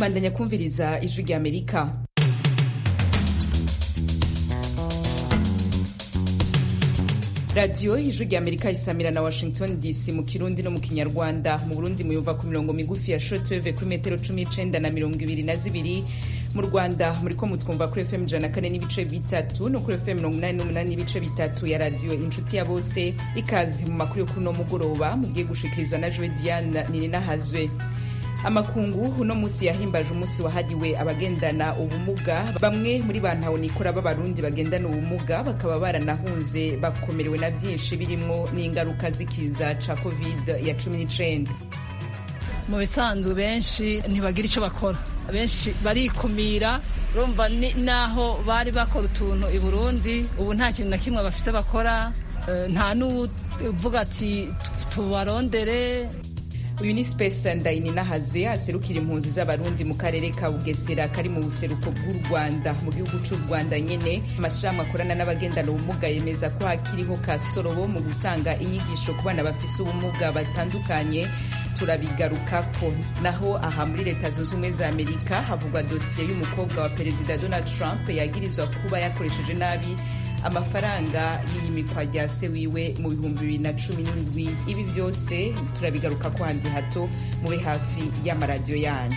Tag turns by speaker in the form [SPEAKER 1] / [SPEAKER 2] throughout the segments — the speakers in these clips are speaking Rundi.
[SPEAKER 1] bandanya kumviriza ijwi rya amerika radiyo ijwi rya amerika isamira na washington dc mu kirundi no mu kinyarwanda mu burundi muyumva ku mirongo migufi ya shortwave kuri metero cumi n'icenda na mirongo ibiri na zibiri mu rwanda muriko mutwumva kuri fm ijana na kane n'ibice bitatu no kuri fm mirongo umunani n'umunani n'ibice bitatu ya radiyo inshuti ya bose ikazi mu makuru yo kuri uno mugoroba mugiye gushikirizwa na jowe diane nininahazwe amakungu uno munsi yahimbaje umunsi wahariwe abagendana ubumuga bamwe muri ba ntahonikora b'abarundi bagendana ubumuga bakaba baranahunze bakomerewe na byinshi birimo n'ingaruka z'ikiza ca covid ya cumi n'icenda
[SPEAKER 2] mu bisanzwe benshi ntibagira icyo bakora benshi barikumira urumva naho bari bakora utuntu i burundi ubu nta kintu na kimwe bafite bakora nta n'uvuga ati tubarondere
[SPEAKER 1] uyu ni space ndayininahaze aserukira impunzi z'abarundi mu karere ka bugesera kari mu buseruko bw'u rwanda mu gihugu cy'u rwanda nyene amashirahamwe akorana n'abagendana ubumuga yemeza ko hakiriho kasorobo mu gutanga inyigisho ku bana bafise ubumuga batandukanye turabigarukako naho aha muri leta zunze ubumwe za amerika havugwa dosiye y'umukobwa wa perezida donald trump yagirizwa kuba yakoresheje nabi amafaranga y'iyimikwa rya se wiwe mu bihumbi bibiri na cumi n'indwi ibi byose turabigaruka ko handi hato mube hafi y'amaradiyo yanyu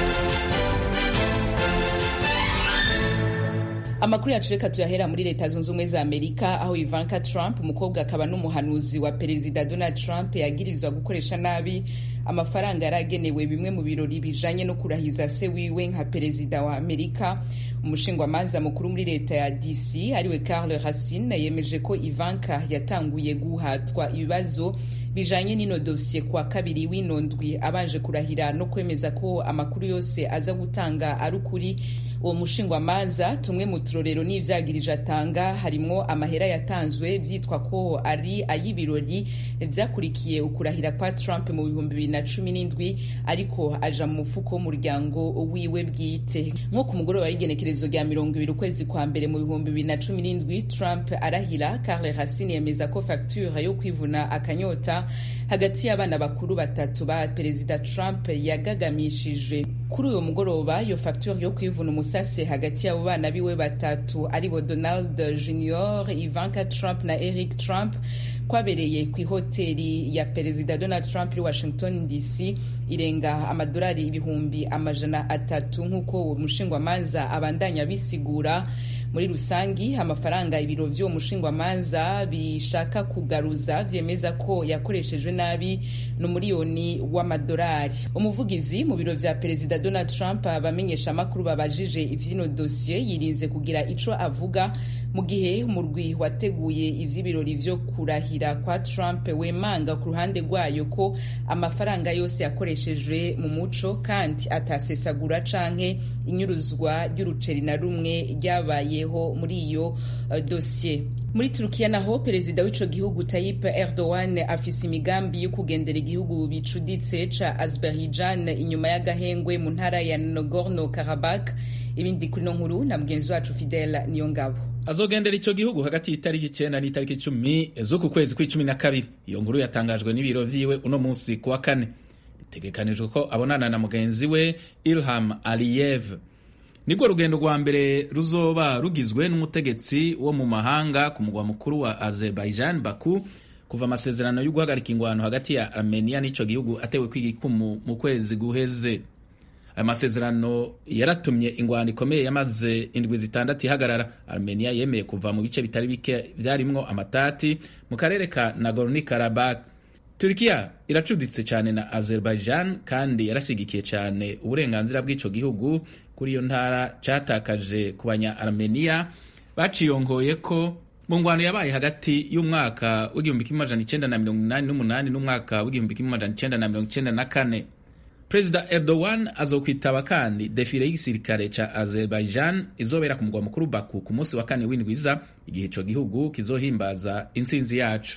[SPEAKER 1] amakuru yacu reka tuyahera muri leta zunze ubumwe za amerika aho ivanka trump umukobwa akaba n'umuhanuzi wa perezida donald trump yagirizwa gukoresha nabi amafaranga yari agenewe bimwe mu birori bijanye no kurahiza se wiwe nka perezida wa amerika umushingwamanza mukuru muri leta ya dc ariwe carl racine yemeje ko ivanka yatanguye guhatwa ibibazo bijanye n'ino dosiye kwa kabiri w'ino ndwi abanje kurahira no kwemeza ko amakuru yose aza gutanga ari ukuri uwo mushingwamanza tumwe mu turorero n'ivyagirije atanga harimwo amahera yatanzwe vyitwa ko ari ay'ibirori vyakurikiye ukurahira kwa trump mu bihumbi bibiri na cumi n'indwi ariko aja mu mufuko w'umuryango wiwe bwite nko ku mugoroba w'igenekerezo rya mirongo ibiri ukwezi kwa mbere mu bihumbi bibiri na cumi n'indwi trump arahira carle racine yemeza ko facture yo kwivuna akanyota hagati y'abana bakuru batatu ba perezida trump yagagamishijwe kuri uyo mugoroba iyo facture yo kwivuna umusase hagati y'abo bana biwe batatu aribo donald junior ivanka trump na eric trump kwabereye ku ihoteli ya perezida donald trump iri washington dc irenga amadolari ibihumbi amajana atatu nk'uko uwo mushingwamanza abandanya bisigura muri rusangi amafaranga ibiro vy'uwo mushingwamanza bishaka kugaruza vyemeza ko yakoreshejwe nabi no miliyoni w'amadolari umuvugizi mu biro vya perezida donald trump abamenyesha amakuru babajije ivy'ino dosiye yirinze kugira ico avuga mu gihe umurwi wateguye ivy'ibirori vyo kurahira kwa trump wemanga ku ruhande rwayo ko amafaranga yose yakoreshejwe mu muco kandi atasesagura canke inyuruzwa ry'uruceri na rumwe ryabayeho muri iyo uh, dosiye muri turukiya naho perezida w'ico gihugu Tayyip Erdogan afise imigambi yo kugendera igihugu bicuditse ca Azerbaijan inyuma y'agahengwe mu ntara ya Nagorno Karabakh ibindi kuri no nkuru na mugenzi wacu Fidel Niyongabo
[SPEAKER 3] azogendera ico gihugu hagati y'itariki icenda n'itariki icumi z'uku kwezi kw'icumi na kabiri iyo nkuru yatangajwe n'ibiro vyiwe uno musi kuwa kane bitegekanijwe ko abonana na mugenzi we Ilham Aliyev nirwo rugendo rwa mbere ruzoba rugizwe n'umutegetsi wo mu mahanga ku mugwa mukuru wa Azerbaijan Baku kuva amasezerano yo guhagarika ingwano hagati ya Armenia n'ico gihugu atewe kw'igikumu mu kwezi guheze aya masezerano yaratumye ingwano ikomeye yamaze indwi zitandatu ihagarara armenia yemeye kuva mu bice bitari bike vyarimwo amatati mu karere ka nagorno karabakh turikiya iracuditse cyane na azerbaijan kandi yarashigikiye cyane uburenganzira bw'ico gihugu kuri iyo ntara catakaje ku banya armenia baciyongoye ko mu ngwano yabaye hagati y'umwaka w'igihumbi kimwe amajana icenda na mirongo inani n'umunani n'umwaka w'igihumbi kimwe amajana icenda na mirongo icenda na kane perezida erdogan azokwitaba kandi defile y'igisirikare ca azerbaijan izobera ku mugwa mukuru baku ku munsi wa kane w'indwiza igihe ico gihugu kizohimbaza intsinzi yacu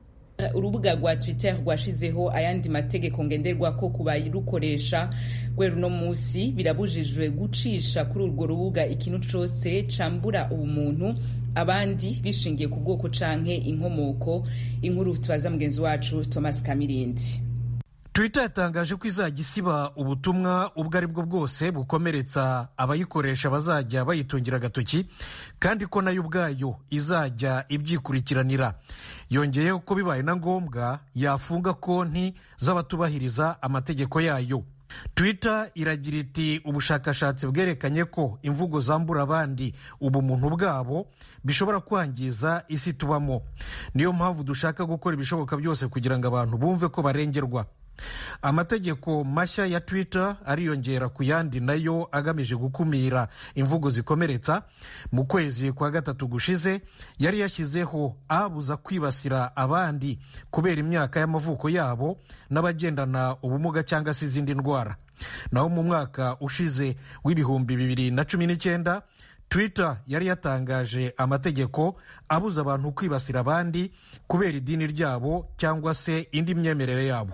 [SPEAKER 1] urubuga rwa twitter rwashizeho ayandi mategeko ngenderwako ku barukoresha rwera uno munsi birabujijwe gucisha kuri urwo rubuga ikintu cose cambura ubumuntu abandi bishingiye ku bwoko canke inkomoko inkuru tubaza mugenzi wacu thomas kamirindi
[SPEAKER 4] twitter yatangaje ko izajya isiba ubutumwa ubwo ari bwo bwose bukomeretsa abayikoresha bazajya bayitungira agatoki kandi ko nayo ubwayo izajya ibyikurikiranira yongeyeho ko bibaye na ngombwa yafunga konti z'abatubahiriza amategeko yayo twitter iragira iti ubushakashatsi bwerekanye ko imvugo zambura abandi ubumuntu bwabo bishobora kwangiza isi tubamo niyo mpamvu dushaka gukora ibishoboka byose kugira ngo abantu bumve ko barengerwa amategeko mashya ya twitter ariyongera ku yandi nayo agamije gukumira imvugo zikomeretsa mu kwezi kwa gatatu gushize yari yashyizeho abuza kwibasira abandi kubera imyaka y'amavuko yabo n'abagendana ubumuga cyangwa se izindi ndwara naho mu mwaka ushize w'ibihumbi bibiri na cumi n'icyenda twitter yari yatangaje amategeko abuza abantu kwibasira abandi kubera idini ryabo cyangwa se indi myemerere yabo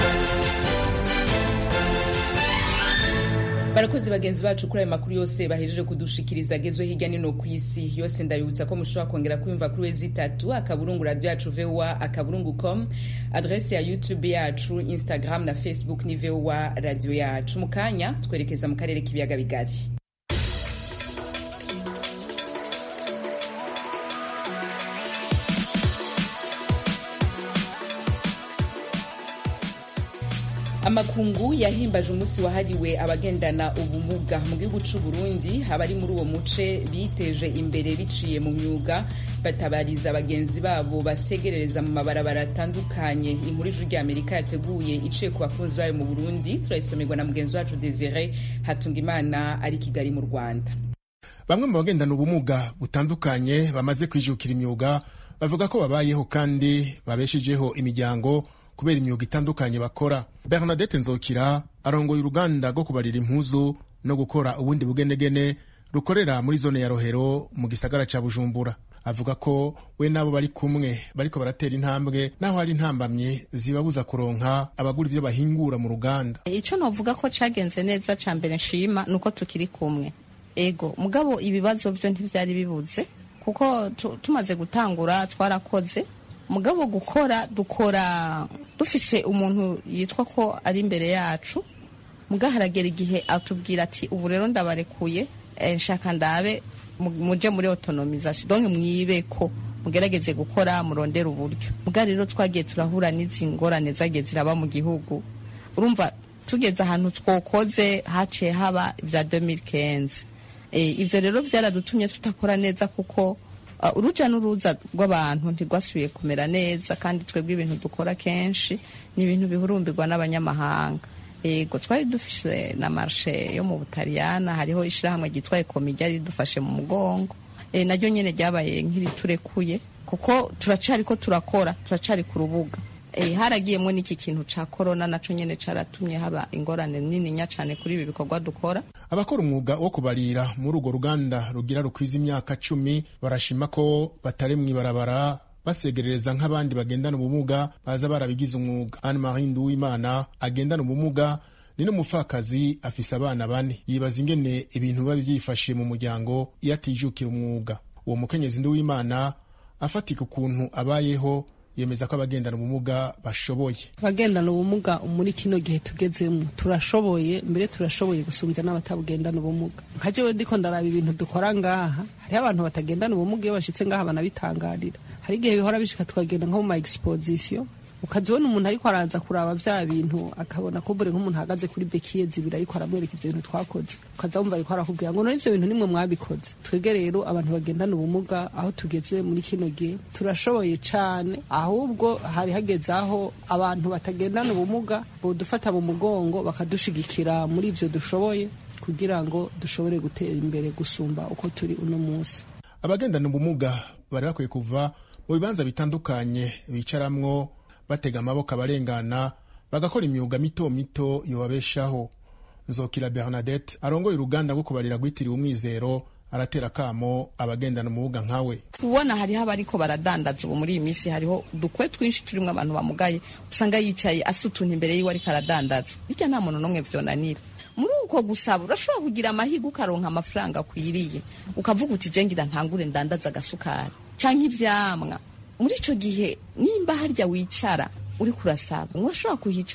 [SPEAKER 1] barakoze bagenzi bacu kuri ayo makuru yose bahejeje kudushikiriza agezwe hirya no ku isi yose ndabibutsa ko mushobora kongera kuyumva kuri wezi itatu akaburungu radiyo yacu vowa akaburungu com adrese ya youtube yacu instagram na facebook ni vowa radiyo yacu mu kanya twerekeza mu karere k'ibiyaga bigari amakungu yahimbaje umunsi wahariwe abagendana ubumuga mu gihugu cy'u Burundi abari muri uwo muce biteje imbere biciye mu myuga batabariza bagenzi babo basegerereza mu mabarabara atandukanye inkuru ijwi rya amerika yateguye iciye ku bakunzi bayo mu burundi turayisomerwa na mugenzi wacu desire hatungimana ari kigali mu rwanda
[SPEAKER 5] bamwe mu bagendana ubumuga butandukanye bamaze kwijukira imyuga bavuga ko babayeho kandi babeshejeho imiryango kubera imyuga itandukanye bakora bernadette nzokira arongoye uruganda rwo kubarira impuzu no gukora ubundi bugenegene rukorera muri zone ya rohero mu gisagara ca bujumbura avuga ko we n'abo bari kumwe bariko baratera intambwe naho hari intambamye zibabuza kuronka abagura ivyo bahingura mu ruganda
[SPEAKER 6] ico novuga ko cagenze neza ca mbere nshima nuko tukiri kumwe ego mugabo ibibazo vyo ntivyari bibuze kuko tumaze gutangura twarakoze mugabo gukora dukora dufise umuntu yitwa ko ari imbere yacu muga haragera igihe atubwira ati ubu rero ndabarekuye nshaka ndabe muje muri autonomisation donc mwibeko mugerageze gukora murondera uburyo muga rero twagiye turahura n'izi ngorane zagiye ziraba mu gihugu urumva tugeze ahantu twokoze haciye haba ibya 2015 ivyo rero byaradutumye tutakora neza kuko uruja n'uruza rw'abantu ntirwasubiye kumera neza kandi twebwe ibintu dukora kenshi ni ibintu bihurumbirwa n'abanyamahanga yego twari dufise na marshe yo mu butaliyana hariho ishyirahamwe ryitwa ekomi ryari ridufashe mu mugongo naryo nyine ryabaye nk'iriturekuye kuko turacari ko turakora turacari ku rubuga haragiyemo n'iki kintu ca korona naco nyene caratumye haba ingorane nininya cane kuri ibi bikorwa dukora
[SPEAKER 5] abakora umwuga wo kubarira muri urwo ruganda rugira rukwiza imyaka cumi barashima ko batari mw'ibarabara basegerereza nk'abandi bagendana ubumuga baza barabigize umwuga anne marie nduwimana agendana ubumuga ni n'umupfakazi afise abana bane yibaza ingene ibintu biba byifashe mu muryango iyo atijukira umwuga uwo mukenyezi nduwimana afatika ukuntu abayeho yemeza ko abagendana ubumuga bashoboye
[SPEAKER 7] abagendana ubumuga muri kino gihe tugezemo turashoboye mbere turashoboye gusumbya n'abatabugendana ubumuga nka jewe ndiko ndaraba ibintu dukora ngaha hariho abantu batagendana ubumuga iyo bashitse ngaha banabitangarira hari igihe bihora bishika tukagenda nko mu ma exposition ukazibona umuntu ariko araza kuraba vya bintu akabona ko bure nk'umuntu ahagaze kuri bekiye zibiri ariko aramwereka ivyo bintu twakoze ukaza wumva ariko arakubwira ngo none ivyo bintu nimwe mwabikoze twebwe rero abantu bagendana ubumuga aho tugeze muri kino gihe turashoboye cane ahubwo hari hageze aho abantu batagendana ubumuga bodufata mu mugongo bakadushigikira muri ivyo dushoboye kugira ngo dushobore gutera imbere gusumba uko turi uno munsi
[SPEAKER 5] abagendana ubumuga bari bakwiye kuva mu bibanza bitandukanye bicaramwo batega amaboko abarengana bagakora imyuga mito mito yobabeshaho nzokira bernadette arongoye uruganda rwo kubarira rwitiriwe umwizero aratera kamo abagendana umubuga nkawe
[SPEAKER 6] ubona hariho abariko baradandaza ubu muri iyi minsi hariho udukwe twinshi turimwo abantu bamugaye usanga yicaye afite utuntu imbere yiwe ariko aradandaza bityo nta muntu n'umwe vyonanira muri uko gusaba urashobora kugira amahirwe ukaronka amafaranga akwiriye ukavuga uti jengira ntangure ndandaza agasukari canke ivyamwa muri ico gihe nimba harya wicara uri kurasaba urashobora kuhicara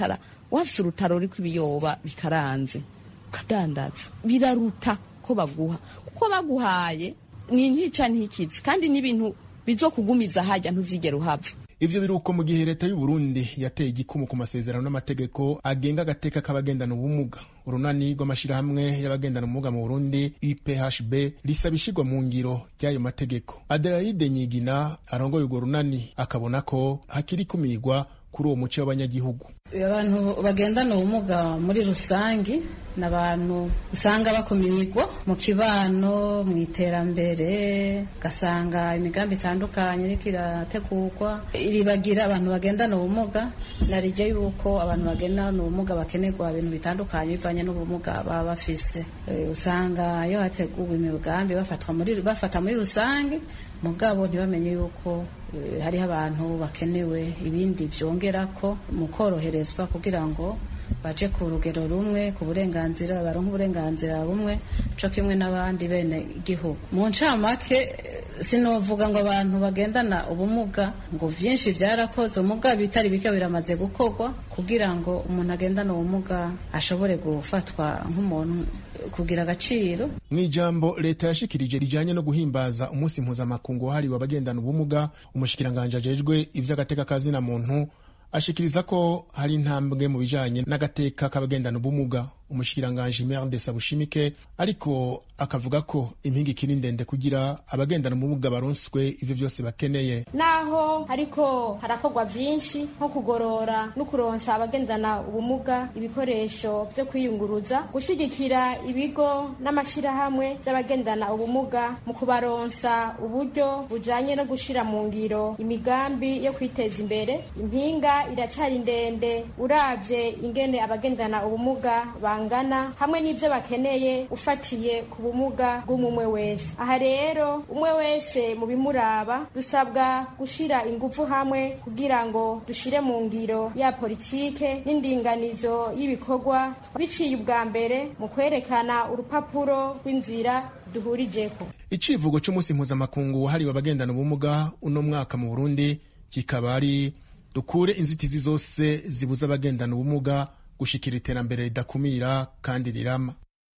[SPEAKER 6] wafise urutaro ruriko ibiyoba bikaranze ukadandaza biraruta ko baguha kuko baguhaye ni ntica ntikizi kandi n'ibintu bizokugumiza hajya ntuzigera uhava
[SPEAKER 5] ivyo biruko mu gihe leta y'u Burundi yateye igikumu ku masezerano n'amategeko agenga agateka k'abagendana ubumuga urunani rw'amashirahamwe y'abagendana ubumuga mu Burundi IPHB risaba ishigwa mu ngiro ry'ayo mategeko Adelaide Nyigina arongoye urwo runani akabona ko hakiri kumirwa kuri uwo muco w'abanyagihugu
[SPEAKER 8] abantu bagendana ubumuga muri rusange ni abantu usanga bakumirwa mu kibano mu iterambere ugasanga imigambi itandukanye iriko irategurwa iribagira abantu bagendana ubumuga narijya yuko abantu bagendana ubumuga bakenerwa ibintu bitandukanye bivanye n'ubumuga baba bafise usanga iyo hateguwe imigambi bafatwa muri bafata muri rusange mugabo ntibamenye yuko hariho abantu bakenewe ibindi byongera ko mu koroherezwa kugira ngo baje ku rugero rumwe ku burenganzira baronke uburenganzira bumwe co kimwe n'abandi bene igihugu mu ncamake sinovuga ngo abantu bagendana ubumuga ngo vyinshi vyarakoze umuga bitari bike biramaze gukorwa kugira ngo umuntu agendana ubumuga ashobore gufatwa nk'umuntu kugira agaciro
[SPEAKER 5] mu ijambo leta yashikirije rijanye no guhimbaza umunsi mpuzamakungu wahariwe abagendana ubumuga umushikiranganje ajejwe ivy'agateka kazina muntu ashikiriza ko hari intambwe mu bijanye n'agateka k'abagendana ubumuga umushikiranganje Merde Sabushimike ariko akavuga ko impinga ikiri ndende kugira abagendana ubumuga baronswe ivyo vyose bakeneye
[SPEAKER 9] naho ariko harakorwa vyinshi nko kugorora no kuronsa abagendana ubumuga ibikoresho vyo kwiyunguruza gushigikira ibigo n'amashirahamwe vy'abagendana ubumuga mu kubaronsa uburyo bujanye no gushira mu ngiro imigambi yo kwiteza imbere impinga iracari ndende uravye ingene abagendana ubumuga bangana hamwe n'ivyo bakeneye ufatiye ku bumuga bw'umumwe wese aha rero umwe wese mu bimuraba dusabwa gushira ingufu hamwe kugira ngo dushire mu ngiro ya politike n'indinganizo y'ibikorwa biciye ubwa mbere mu kwerekana urupapuro rw'inzira duhurijeko
[SPEAKER 5] icivugo c'umunsi mpuzamakungu wahariwe abagendana ubumuga uno mwaka mu burundi kikaba ari dukure inzitizi zose zibuza abagendana ubumuga gushikira iterambere ridakumira kandi rirama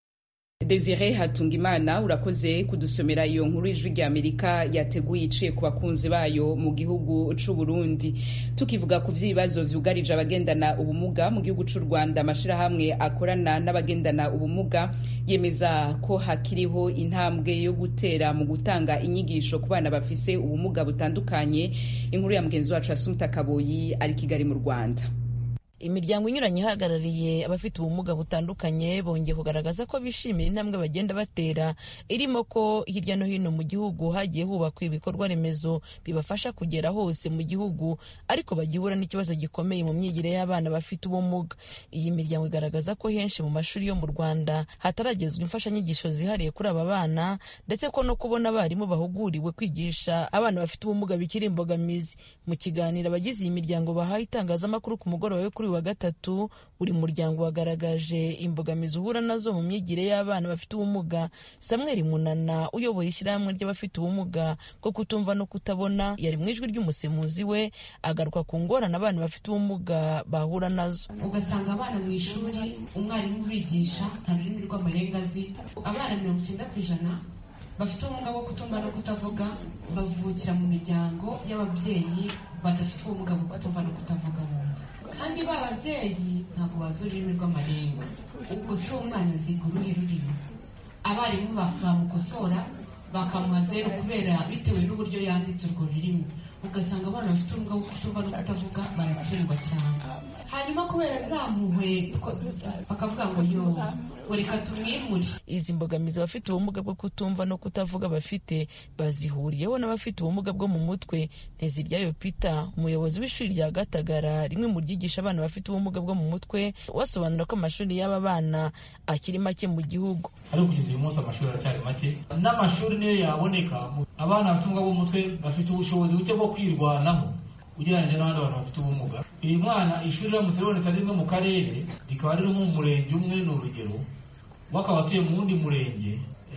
[SPEAKER 1] Desire Hatungimana urakoze kudusomera iyo nkuru ijwi rya Amerika yateguye iciye ku bakunzi bayo mu gihugu c'u Burundi tukivuga ku vy'ibibazo vyugarije abagendana ubumuga mu gihugu c'u Rwanda amashirahamwe akorana n'abagendana ubumuga yemeza ko hakiriho intambwe yo gutera mu gutanga inyigisho ku bana bafise ubumuga butandukanye inkuru ya mugenzi wacu Asumta Kaboyi ari Kigali mu Rwanda
[SPEAKER 10] imiryango inyuranye ihagarariye abafite ubumuga butandukanye bongeye kugaragaza ko bishimira intambwe bagenda batera irimo ko hirya no hino mu gihugu hagiye hubakwa ibikorwa remezo bibafasha kugera hose mu gihugu ariko bagihura n'ikibazo gikomeye mu myigire y'abana bafite ubumuga iyi miryango igaragaza ko henshi mu mashuri yo mu rwanda hataragezwa imfashanyigisho zihariye kuri aba bana ndetse ko no kubona abarimu bahuguriwe kwigisha abana bafite ubumuga bikiri imbogamizi mu kiganiro abagize iyi miryango bahaye itangazamakuru ku mugoroba wo kuri wa gatatu buri muryango wagaragaje imbogamizi uhura nazo mu myigire y'abana bafite ubumuga samuel munana uyobora ishyirahamwe ry'abafite ubumuga bwo kutumva no kutabona yari mu ijwi ry'umusemuzi we agaruka ku ngorane abana bafite ubumuga bahura nazo
[SPEAKER 11] ugasanga abana mu ishuri umwarimu ubigisha nta rurimi rw'amarenga azi abana mirongo icyenda ku ijana bafite ubumuga bwo kutumva no kutavuga bavukira mu miryango y'ababyeyi badafite ubumuga bwo kutumva no kutavuga bumva kandi ba babyeyi ntabwo bazi ururimi rw'amarenga ubwo si umwana aziga uruhe rurimi abarimu bamukosora bakamuha zeru kubera bitewe n'uburyo yanditse urwo rurimi ugasanga abana bafite ubumuga bwo kutumva no kutavuga baratsindwa cyane hanyuma kubera zamuwe bakavuga ngo yo ngo reka tumwimure
[SPEAKER 10] izi mbogamizi abafite ubumuga bwo kutumva no kutavuga bafite bazihuriyeho n'abafite ubumuga bwo mu mutwe nteziryayo peter umuyobozi w'ishuri rya gatagara rimwe mu ryigisha abana bafite ubumuga bwo mu mutwe wasobanura ko amashuri y'aba bana akiri make mu gihugu
[SPEAKER 12] ariko kugeza uyu munsi amashuri aracyari make n'amashuri niyo yaboneka abana bafite ubumuga bwo mu mutwe bafite ubushobozi buke bwo kwirwanaho ugereranyije n'abandi bantu bafite ubumuga uyu mwana ishuri riramutse ribonetse ari rimwe mu karere rikaba riri nko mu murenge umwe ni urugero we akaba atuye mu wundi murenge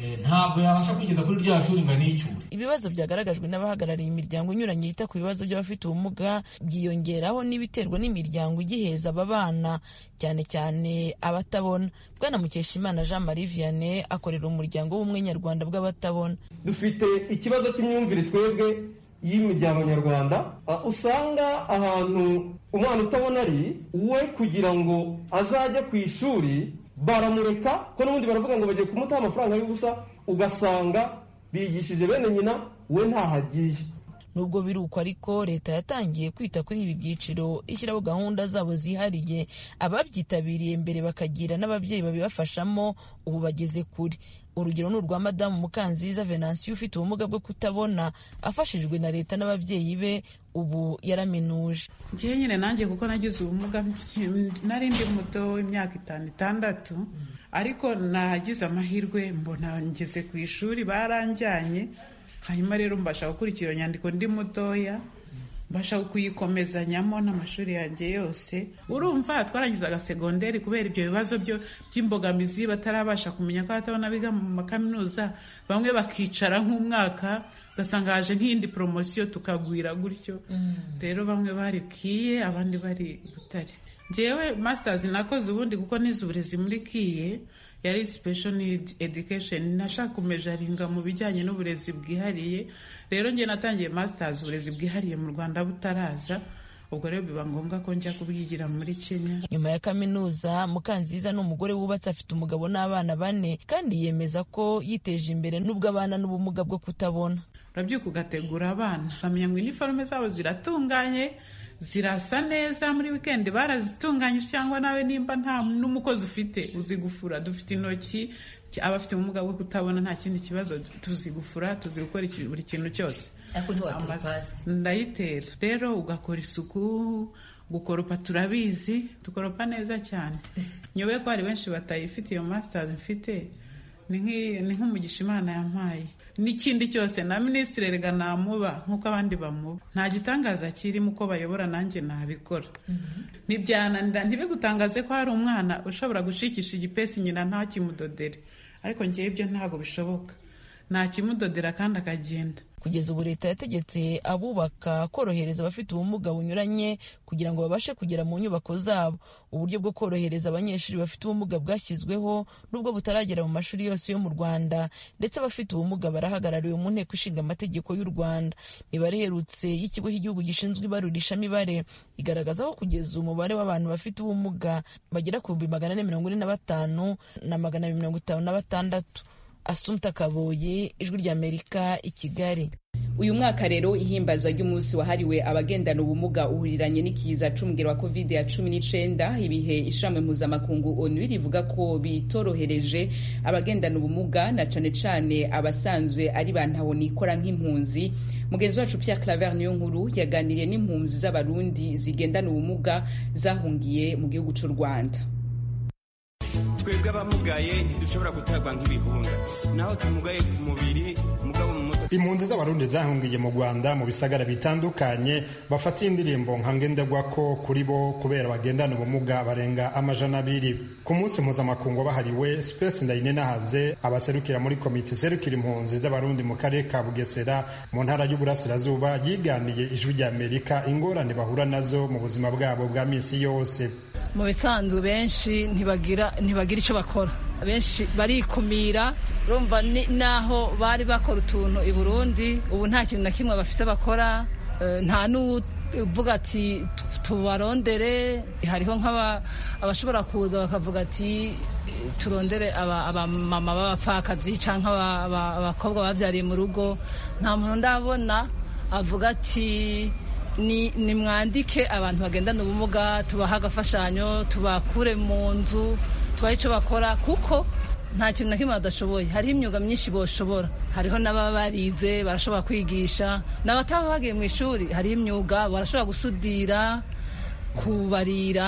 [SPEAKER 12] ntabwo yabasha kwigeza kuri rya shuri ngo anicyure
[SPEAKER 10] ibibazo byagaragajwe n'abahagarariye imiryango inyuranye yita ku bibazo by'abafite ubumuga byiyongeraho n'ibiterwa n'imiryango igiheza aba bana cyane cyane abatabona bwana mukeshimana jean marie vianney akorera umuryango w'ubumwe nyarwanda bw'abatabona
[SPEAKER 13] dufite ikibazo cy'imyumvire twebwe y'imiryango nyarwanda usanga ahantu umwana utabona ari we kugira ngo azajye ku ishuri baramureka ko n'ubundi baravuga ngo bagiye kumutaha amafaranga y'ubusa ugasanga bigishije bene nyina we ntahagiye
[SPEAKER 10] nubwo biri uko ariko leta yatangiye kwita kuri ibi byiciro ishyiraho gahunda zabo zihariye ababyitabiriye mbere bakagira n'ababyeyi babibafashamo ubu bageze kure urugero ni urwa madamu mukanziza venansiyo ufite ubumuga bwo kutabona afashijwe na leta n'ababyeyi be ubu yaraminuje
[SPEAKER 14] ngewe nyine nanjye kuko nagize ubumuga nari ndi muto imyaka itanu itandatu ariko nagize amahirwe mbona ngeze ku ishuri baranjyanye hanyuma rero mbasha gukurikira iyo nyandiko ndi mutoya mbasha kuyikomezanyamo n'amashuri yanjye yose urumva twarangizaga segonderi kubera ibyo bibazo by'imbogamizi batarabasha kumenya ko batabona biga mu makaminuza bamwe bakicara nk'umwaka ugasanga haje nk'iyindi poromosiyo tukagwira gutyo rero bamwe bari kiye abandi bari butare ngewe masitazi nakoze ubundi kuko nize uburezi muri kiye yari special need education nashaka kumejaringa mu bijyanye n'uburezi bwihariye rero njye natangiye masters uburezi bwihariye mu rwanda butaraza ubwo rero biba ngombwa ko njya kubyigira muri kenya
[SPEAKER 10] nyuma ya kaminuza mukanziza ni umugore wubatse afite umugabo n'abana bane kandi yemeza ko yiteje imbere n'ubwo abana n'ubumuga bwo kutabona
[SPEAKER 14] urabyuka ugategura abana ukamenya ngo iniforume zabo ziratunganye zirasa neza muri wikendi barazitunganyije cyangwa nawe nimba nta n'umukozi ufite uzi gufura dufite intoki abafite ubumuga bwo kutabona nta kindi kibazo tuzi gufura tuzi gukora buri kintu cyose ndayitera rero ugakora isuku gukoropa turabizi dukoropa neza cyane nyobe ko hari benshi batayifite iyo masitazi mfite ni nk'umugisha imana yampaye n'ikindi cyose na minisitiri rega namuba nk'uko abandi bamuba nta gitangaza kirimo uko bayobora nanjye nabikora ntibyananira ntibigutangaze ko hari umwana ushobora gucikisha igipesi nyina ntakimudodere ariko ngewe ibyo ntabwo bishoboka ntakimudodera kandi akagenda
[SPEAKER 10] kugeza ubu leta yategetse abubaka korohereza abafite ubumuga bunyuranye kugira ngo babashe kugera mu nyubako zabo uburyo bwo korohereza abanyeshuri bafite ubumuga bwashyizweho nubwo butaragera mu mashuri yose yo mu rwanda ndetse abafite ubumuga barahagarariwe mu nteko ishinga amategeko y'u rwanda imibare iherutse y'ikigo cy'igihugu gishinzwe ibarurishamibare igaragaza ko kugeza umubare w'abantu bafite ubumuga bagera ku bihumbi magana ane mirongo ine na batanu na magana abiri mirongo itanu na batandatu asumta kaboye ijwi ry'amerika i kigali
[SPEAKER 1] uyu mwaka rero ihimbazwa ry'umunsi wahariwe abagendana ubumuga uhuriranye n'ikiza c'umugero wa covid ya cumi n'icenda ibihe ishamwe mpuzamakungu onu rivuga ko bitorohereje abagendana ubumuga na cane cane abasanzwe ari bantahonikora nk'impunzi mugenzi wacu pierre claver niyo nkuru yaganiriye n'impunzi z'abarundi zigendana ubumuga zahungiye mu gihugu c'u rwanda
[SPEAKER 15] twebwe abamugaye ntidushobora gutabwa nk'ibihunda naho tumugaye ku mubiri mugabo mu mutwe
[SPEAKER 16] impunzi z'abarundi zahungiye mu rwanda mu bisagara bitandukanye bafatiye indirimbo nka ngenderwako kuri bo kubera bagendana ubumuga barenga amajana abiri ku munsi mpuzamakungu bahariwe space ndayinenahaze abaserukira muri komite iserukira impunzi z'abarundi mu karere ka bugesera mu ntara y'uburasirazuba yiganiye ijwi ry'amerika ingorane bahura nazo mu buzima bwabo bwa minsi yose
[SPEAKER 2] mu bisanzwe benshi ntibagira ntibagira icyo bakora benshi barikumira urumva naho bari bakora utuntu i burundi ubu nta kintu na kimwe bafite bakora nta n'uvuga ati tubarondere hariho nk'abashobora kuza bakavuga ati turondere abamama b'abapfakazi cyangwa abakobwa babyariye mu rugo nta muntu ndabona avuga ati ni mwandike abantu bagendana ubumuga tubaha agafashanyo tubakure mu nzu tubahe icyo bakora kuko nta kintu na kimwe badashoboye hariho imyuga myinshi boshobora hariho n'ababa barize barashobora kwigisha n'abataba bagiye mu ishuri hariho imyuga barashobora gusudira kubarira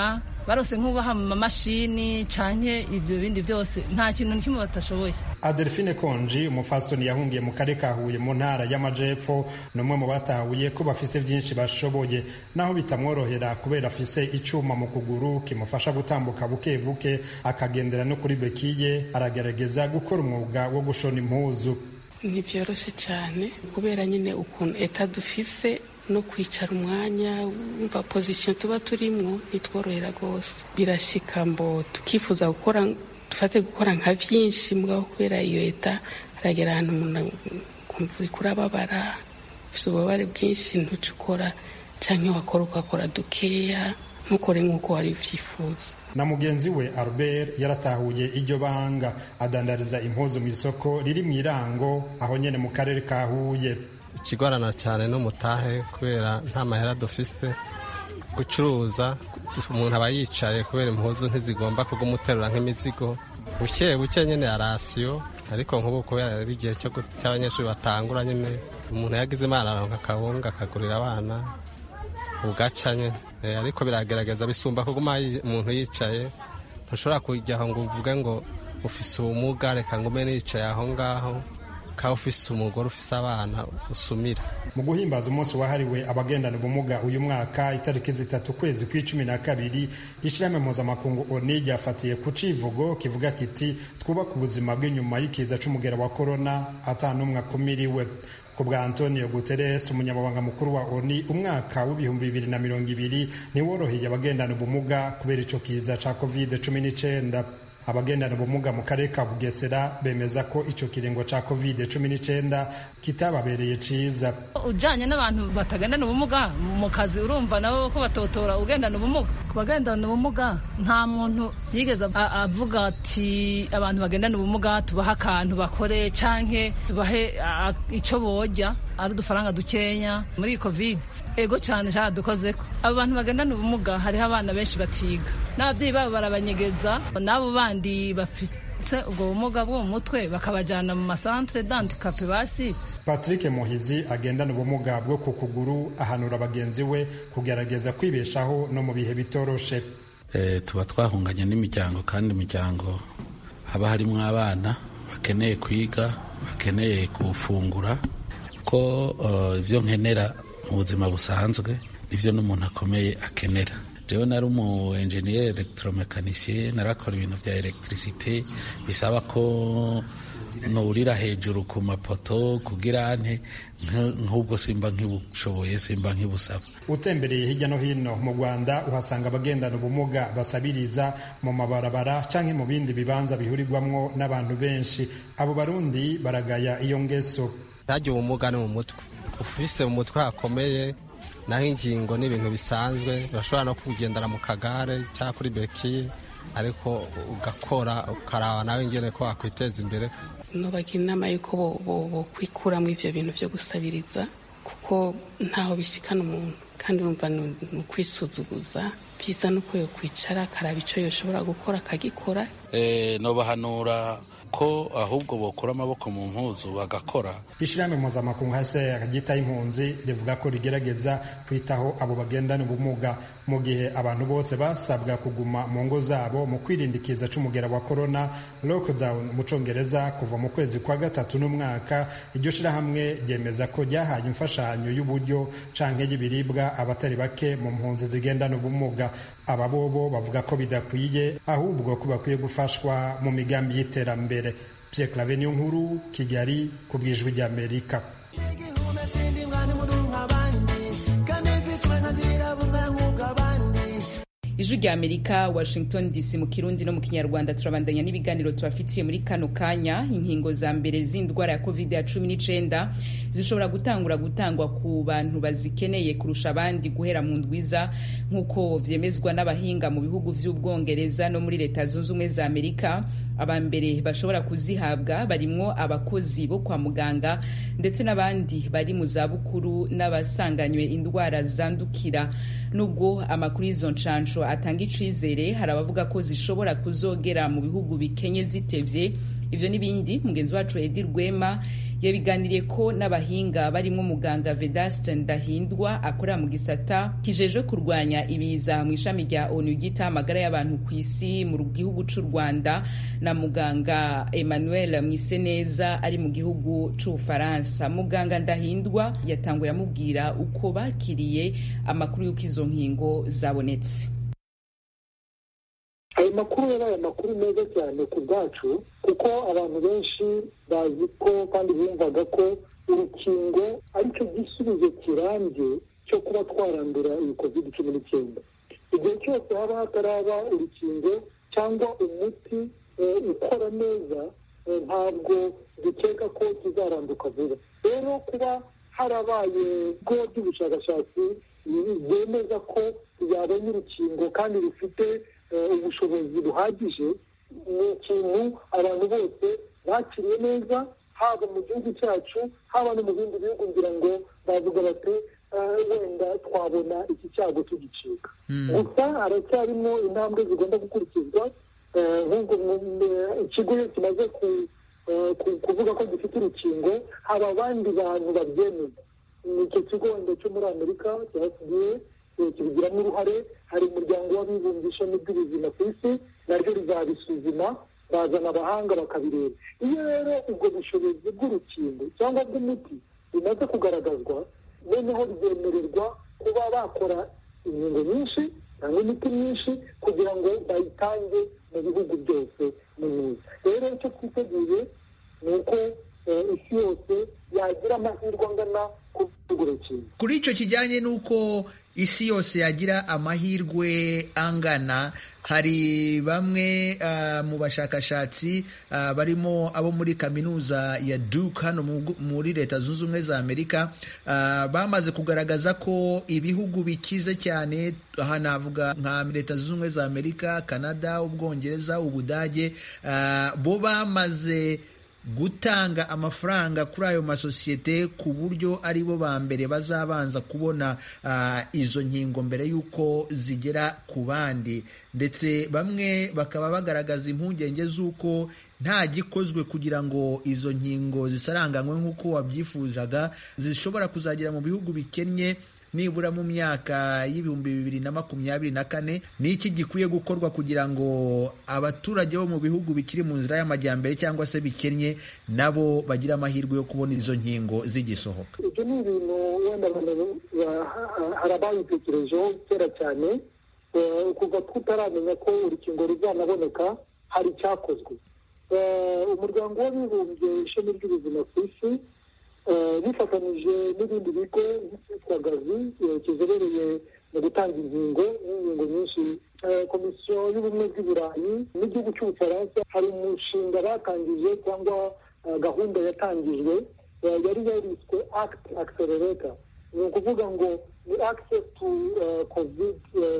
[SPEAKER 2] barose nk'ubaha mu mamashini canke ibyo bindi byose nta kintu na kimwe batashoboye
[SPEAKER 16] adelphine konji umufasoni yahungiye mu karere ka huye mu ntara y'amajepfo ni umwe mu batahuye ko bafise byinshi bashoboye naho bitamworohera kubera afise icuma mu kuguru kimufasha gutambuka buke buke akagendera no kuri bekiye aragerageza gukora umwuga wo gushona impuzu
[SPEAKER 17] ntibyoroshe cyane kubera nyine ukuntu eta dufise no kwicara umwanya wumva pozisiyo tuba turimo ntitworohera rwose birashika mbo tukifuza gukora dufate gukora nka byinshi mugabo kubera iyo eta haragera ahantu umuntu kumva uri kurababara ufite ububabare bwinshi ntuce ukora cyangwa wakora ugakora dukeya ntukore nk'uko wari ubyifuza
[SPEAKER 16] na mugenzi we albert yaratahuye iryo banga adandariza impuzu mu isoko riri mu irango aho nyine mu karere ka huye
[SPEAKER 18] ikigorana cyane n'umutahe kubera nta mahera dufise gucuruza umuntu aba yicaye kubera impuzu ntizigomba kugumuterura nk'imizigo buke buke nyine ya rasiyo ariko nk'ubu kubera ari igihe cy'abanyeshuri batangura nyine umuntu yagize imana aronka akabunga akagurira abana ugaca nyine ariko biragaragaza bisumba kuguma umuntu yicaye ntushobora kujya aho ngo uvuge ngo ufise ubumuga reka ngo umene yicaye aho ngaho ukaba ufise umugore ufise abana usumira
[SPEAKER 16] mu guhimbaza umunsi wahariwe abagendana ubumuga uyu mwaka itariki zitatu ukwezi kw'icumi na kabiri ishyirahamwe mpuzamakungu oni ryafatiye ku civugo kivuga kiti twubake ubuzima bw'inyuma y'ikiza c'umugera wa korona ata n'umwe akumiriwe ku bwa antonio guterres umunyamabanga mukuru wa oni umwaka w'ibihumbi bibiri na mirongo ibiri ntiworoheye abagendana ubumuga kubera ico kiza ca covid cumi n'icenda abagendana ubumuga mu karere ka bugesera bemeza ko ico kiringo ca covid cumi n'icenda kitababereye ciza
[SPEAKER 2] ujanye n'abantu batagendana ubumuga mu kazi urumva nabo ko batotora ugendana ubumuga ku bagendana ubumuga nta muntu yigeze avuga ati abantu bagendana ubumuga tubahe akantu bakore canke tubahe ico borya ari udufaranga dukenya muri covid ego cyane dukozeko abo bantu bagendana ubumuga hariho abana benshi batiga n'ababyeyi babo barabanyegeza n'abo bandi bafise ubwo bumuga bwo mu mutwe bakabajyana mu masantere dandikape basi
[SPEAKER 16] patrick muhizi agendana ubumuga bwo ku kuguru ahanura bagenzi we kugerageza kwibeshaho no mu bihe bitoroshe
[SPEAKER 19] tuba twahunganye n'imiryango kandi imiryango haba harimo abana bakeneye kwiga bakeneye gufungura ko ibyo nkenera mu buzima busanzwe nibyo n'umuntu akomeye akenera jewe nari umu enjeniyeri elegitoromekanisiye narakora ibintu bya elegitirisite bisaba ko nurira hejuru ku mapoto kugira nte nk'ubwo simba nkibushoboye simba nkibusaba
[SPEAKER 16] utembereye hirya no hino mu rwanda uhasanga abagendana ubumuga basabiriza mu mabarabara canke mu bindi bibanza bihurirwamwo n'abantu benshi abo barundi baragaya iyo ngeso
[SPEAKER 18] ntajya ubumuga ni mu mutwe ufise mu mutwe hakomeye naho ingingo ni ibintu bisanzwe urashobora no kugendera mu kagare cyangwa kuri bekiye ariko ugakora ukaraba nawe ingene ko wakwiteza imbere
[SPEAKER 17] nubagira inama y'uko bokwikuramo ibyo bintu byo gusabiriza kuko ntaho bishikana umuntu kandi urumva ni ukwisuzuguza byiza nuko yokwicara akaraba icyo yoshobora gukora akagikora
[SPEAKER 19] nobahanura ko ahubwo bokura amaboko mu mpuzu bagakora
[SPEAKER 16] ishyirahamwe mpuzamakungu hasi ryitaho impunzi rivuga ko rigerageza kwitaho abo bagendana ubumuga mu gihe abantu bose basabwa kuguma mu ngo zabo mu kwirinda ikiza c'umugera wa corona lockdown mu congereza kuva mu kwezi kwa gatatu n'umwaka iryo shirahamwe ryemeza ko ryahaye imfashanyo y'uburyo canke y'ibiribwa abatari bake mu mpunzi zigendana ubumuga aba bobo bavuga ko bidakwiye ahubwo ko bakwiye gufashwa mu migambi y'iterambere Pierre Claver niyo nkuru Kigali ku bwijwi ry'Amerika
[SPEAKER 1] ijwi rya amerika washington dc mu kirundi no mu kinyarwanda turabandanya n'ibiganiro tubafitiye muri kano kanya inkingo za mbere z'indwara ya covid ya cumi n'icenda zishobora gutangura gutangwa ku bantu bazikeneye kurusha abandi guhera mu ndwiza nk'uko vyemezwa n'abahinga mu bihugu vy'ubwongereza no muri leta zunze ubumwe za amerika aba mbere bashobora kuzihabwa barimwo abakozi bo kwa muganga ndetse n'abandi bari mu zabukuru n'abasanganywe indwara zandukira nubwo amakuru y'izo nshansho atanga icizere hari abavuga ko zishobora kuzogera mu bihugu bikenye zitevye ivyo n'ibindi mugenzi wacu edi rwema yabiganiriye ko n'abahinga barimo muganga vedaste ndahindwa akorera mu gisata kijejwe kurwanya ibiza mu ishami rya onu ryita amagara y'abantu ku isi mu gihugu c'u rwanda na muganga emmanuel mwiseneza ari mu gihugu c'ubufaransa muganga ndahindwa yatanguye amubwira uko bakiriye amakuru y'uko izo nkingo zabonetse
[SPEAKER 20] ayo makuru yabaye amakuru meza cyane ku bwacu kuko abantu benshi bazi ko kandi bumvaga ko urukingo aricyo gisubizo kirambye cyo kuba twarandura iyi covid cumi n'icyenda igihe cyose haba hataraba urukingo cyangwa umuti ukora neza ntabwo dukeka ko kizaranduka vuba rero kuba harabaye ubwo by'ubushakashatsi bwemeza ko yabonye urukingo kandi rufite ubushobozi buhagije ni ikintu abantu bose bakiriye neza haba mu gihugu cyacu haba no mu bindi bihugu ngira ngo bavuga bati wenda twabona iki cyago tugicika gusa haracyarimo intambwe zigomba gukurikizwa nk'ubwo ikigo iyo kimaze kuvuga ko gifite urukingo hari abandi bantu babyemeza ni icyo kigo wenda cyo muri amerika cya fda kibigiramo uruhare hari umuryango w'abibumbye ishami ry'ubuzima ku isi naryo rizabisuzuma bazana abahanga bakabireba iyo rero ubwo bushobozi bw'urukingo cyangwa bw'umuti bimaze kugaragazwa noneho ryemererwa kuba bakora inkingo nyinshi cyangwa imiti myinshi kugira ngo bayitange mu bihugu byose mu myiza rero icyo twiteguye ni uko isi yose yagira amahirwe angana ku rukingo
[SPEAKER 21] kuri icyo kijyanye n'uko isi yose yagira amahirwe angana hari bamwe uh, mu bashakashatsi uh, barimo abo muri kaminuza ya Duke hano muri leta zunze ubumwe za Amerika uh, bamaze kugaragaza ko ibihugu bikize cyane aha navuga nka leta zunze ubumwe za Amerika Canada Ubwongereza Ubudage bo bamaze gutanga amafaranga kuri ayo masosiyete ku buryo ari bo ba mbere bazabanza kubona uh, izo nkingo mbere y'uko zigera ku bandi ndetse bamwe bakaba bagaragaza impungenge z'uko nta gikozwe kugira ngo izo nkingo zisaranganywe nk'uko wabyifuzaga zishobora kuzagera mu bihugu bikennye nibura mu myaka y'ibihumbi bibiri na makumyabiri na kane ni iki gikwiye gukorwa kugira ngo abaturage bo mu bihugu bikiri mu nzira y'amajyambere cyangwa se bikennye nabo bagire amahirwe yo kubona izo nkingo zigisohoka
[SPEAKER 20] ibyo ni ibintu wenda hari ababitekerejeho kera cyane kuva tutaramenya ko urukingo ruzanaboneka hari icyakozwe umuryango w'abibumbye ishami ry'ubuzima ku isi bifatanyije n'ibindi bigo byitwa gazi kizobereye mu gutanga inkingo n'inkingo nyinshi komisiyo y'ubumwe bw'i burayi n'igihugu cy'ubufaransa hari umushinga batangije cyangwa gahunda yatangijwe yari yariswe act accelerator ni ukuvuga ngo ni access to covid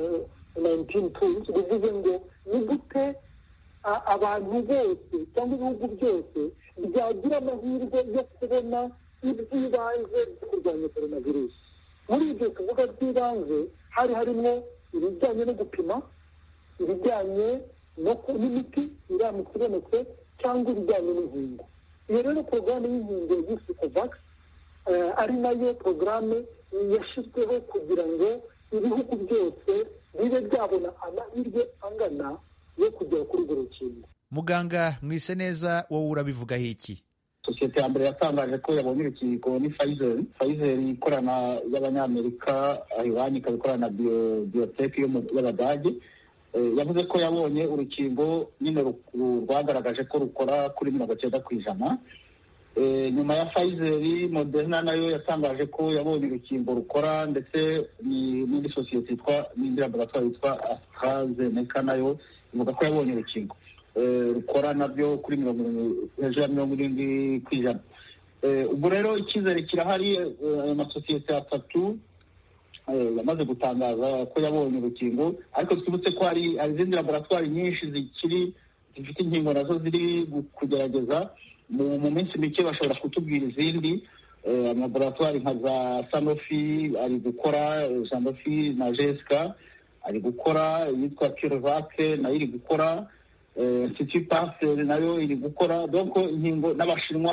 [SPEAKER 20] 19 tools bivuze ngo ni gute abantu bose cyangwa ibihugu byose byagira amahirwe yo kubona iby'ibanze byo kurwanya coronavirus muri ibyo tuvuga by'ibanze hari harimo ibijyanye no gupima ibijyanye n'imiti iramutse ibonetse cyangwa ibijyanye n'inkingo iyo rero porogaramu y'inkingo yiswe covax ari nayo porogaramu yashyizweho kugira ngo ibihugu byose bibe byabona amahirwe angana yo kugera kuri urwo rukingo
[SPEAKER 21] muganga mwise neza wowe urabivugaho iki
[SPEAKER 22] sosiyete ya mbere yatangaje ko yabonye urukingo ni Pfizer Pfizer ikorana y'abanyamerika iwanyu ikaba ikorana na biotech y'abadage yavuze ko yabonye urukingo nyine rwagaragaje ko rukora kuri mirongo icyenda ku ijana nyuma ya Pfizer Moderna nayo yatangaje ko yabonye urukingo rukora ndetse n'indi sosiyete yitwa n'indi laboratoire yitwa AstraZeneca nayo ivuga ko yabonye urukingo rukora nabyo kuri mirongo hejuru ya mirongo irindwi ku ijana ubwo rero icyizere kirahari ayo masosiyete atatu yamaze gutangaza ko yabonye urukingo ariko twibutse ko hari izindi laboratwari nyinshi zikiri zifite inkingo nazo ziri kugerageza mu minsi mike bashobora kutubwira izindi amalaboratwari nka za sanofi ari gukora sanofi na jesika ari gukora iyitwa kirivake nayo iri gukora institut pasteur nayo iri gukora donc inkingo n'abashinwa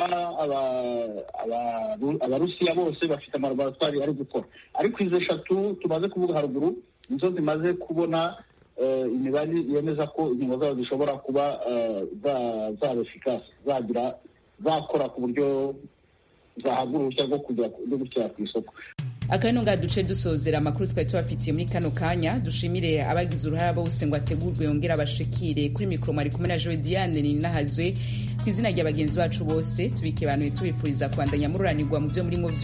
[SPEAKER 22] abarusiya bose bafite amalaboratwari ari gukora ariko izo eshatu tumaze kuvuga haruguru nizo zimaze kubona imibare yemeza ko inkingo zabo zishobora kuba zaba efikasi zagira zakora ku buryo zahabwa uruhushya rwo kujya gushyira ku isoko
[SPEAKER 1] akano nga duce dusozera amakuru twari tubafitiye muri kano kanya dushimire abagize uruhare bose ngo ategurwe yongere abashikire kuri mikoro mwari kumwe na jowe diane ninahazwe ku izina rya bagenzi bacu bose tubike abantu tubifuriza kubandanya mururanirwa mu byo murimo